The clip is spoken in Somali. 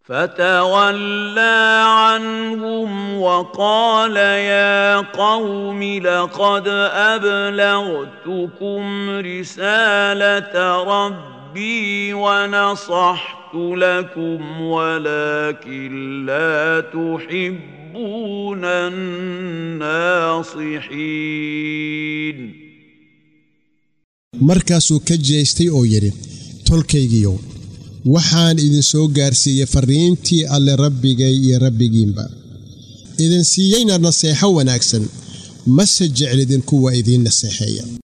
فتولى عنهم وقال يا قوم لقد ابلغتكم رساله ربي ونصحت لكم ولكن لا تحبون الناصحين markaasuu ka jeestay oo yidhi tolkaygiyow waxaan idin soo gaarsiiyey farriintii alle rabbigay iyo rabbigiinba idin siiyeyna naseexo wanaagsan mase jeclidin kuwa idiin naseexeeya